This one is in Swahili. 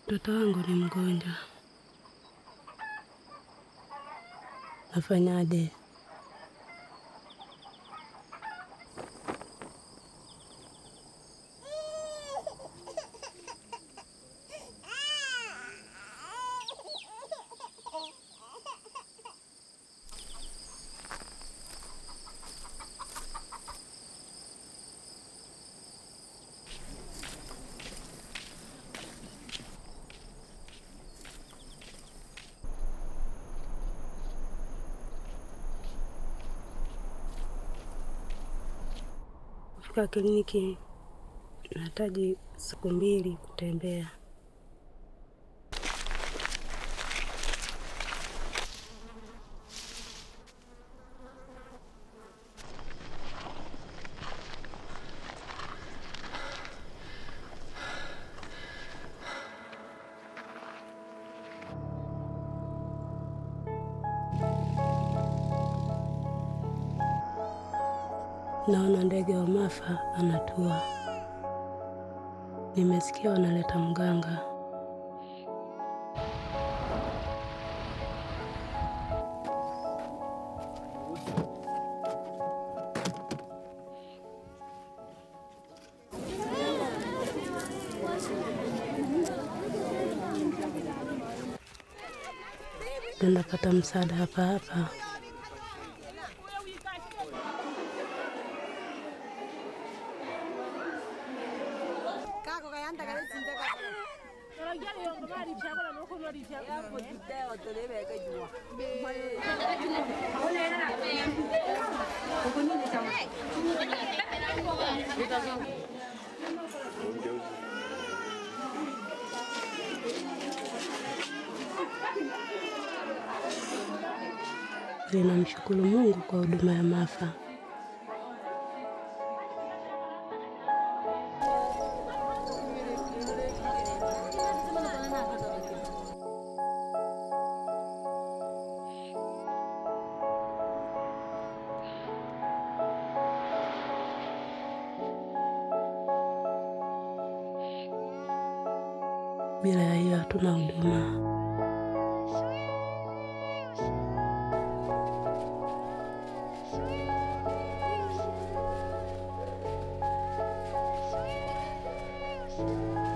Mtoto wangu ni mgonjwa, nafanyaje? Kufika kliniki nahitaji siku mbili kutembea. Naona ndege wa Mafa anatua. Nimesikia wanaleta mganga. Tunapata msaada hapa hapa. Ninamshukuru Mungu kwa huduma ya Mafa. Bila ya hiyo hatuna huduma. Sweet, sweet, sweet.